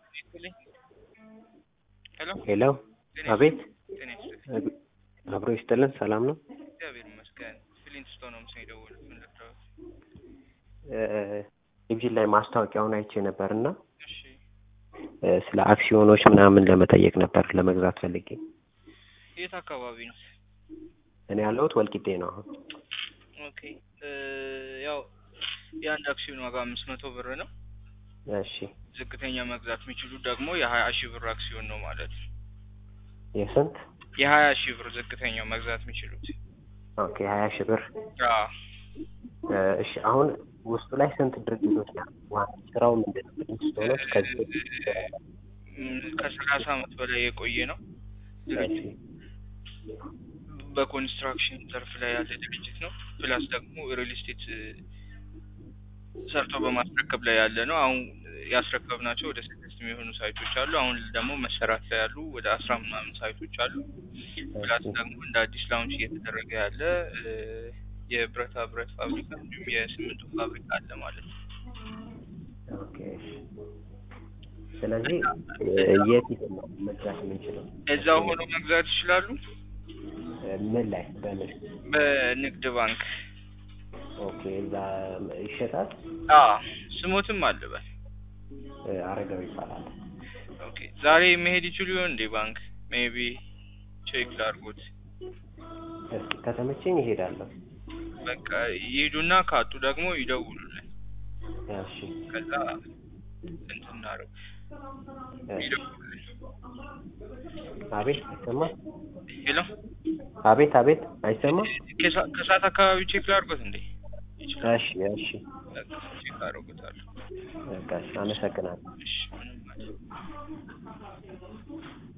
ሄሎ ሄሎ ጤና አቤት ጤና ይስጥልኝ። አብሮ ይስጥልን ሰላም ነው እግዚአብሔር ይመስገን። ፊሊንግስቶን ነው ምስል የደወሉት ምን ልርዳዎት? ቴሌቪዥን ላይ ማስታወቂያውን አይቼ ነበር እና እሺ እ፣ ስለ አክሲዮኖች ምናምን ለመጠየቅ ነበር ለመግዛት ፈልጌ የት አካባቢ ነው? እኔ ያለሁት ወልቂጤ ነው አሁን ኦኬ እ፣ ያው የአንድ አክሲዮን ዋጋ አምስት መቶ ብር ነው። እሺ ዝቅተኛ መግዛት የሚችሉት ደግሞ የሀያ ሺህ ብር አክሲዮን ነው ማለት ነው። የስንት የሀያ ሺህ ብር ዝቅተኛው መግዛት የሚችሉት ኦኬ ሀያ ሺህ ብር አዎ እ፣ እሺ አሁን ውስጡ ላይ ስንት ድርጅቶች ናቸው ዋና ስራው ምንድን ነው ፊሊንግስቶኖች ከዚህ በፊት ም፣ ከሰላሳ አመት በላይ የቆየ ነው። እሺ በኮንስትራክሽን ዘርፍ ላይ ያለ ድርጅት ነው። ፕላስ ደግሞ ሪል ስቴት ሰርቶ በማስረከብ ላይ ያለ ነው። አሁን ያስረከብናቸው ወደ ስድስት የሚሆኑ ሳይቶች አሉ። አሁን ደግሞ መሰራት ላይ ያሉ ወደ አስራ ምናምን ሳይቶች አሉ። ፕላስ ደግሞ እንደ አዲስ ላውንች እየተደረገ ያለ እ፣ የብረታ ብረት ፋብሪካ እንዲሁም የሲሚንቶ ፋብሪካ አለ ማለት ነው። ኦኬ እሺ ስለዚህ እ፣ የት ሄደን ነው መግዛት የምንችለው እዛው ሆኖ መግዛት ይችላሉ። እ፣ ምን ላይ በምን በንግድ ባንክ ኦኬ እዛ ይሸጣል አ ስሞትም አለበት። እ፣ አረጋዊ ይባላል ኦኬ ዛሬ መሄድ ይችሉ ይሆን እንዴ ባንክ? ሜቢ ቼክ ላድርጎት። እስኪ ከተመቸኝ ይሄዳለሁ በቃ ይሄዱና ካጡ ደግሞ ይደውሉልን። እሺ ከዛ እንትን እናደርግ እሺ ይደውሉልን። አቤት አይሰማም ሄሎ አቤት አቤት አይሰማም ከሳ- ከሰዓት አካባቢ ቼክ ላድርጎት እንዴ? ይችላል። እሺ እሺ በቃ ቼክ አድርጎታለሁ። በቃ እሺ አመሰግናለሁ እሺ ምንም አይደለም።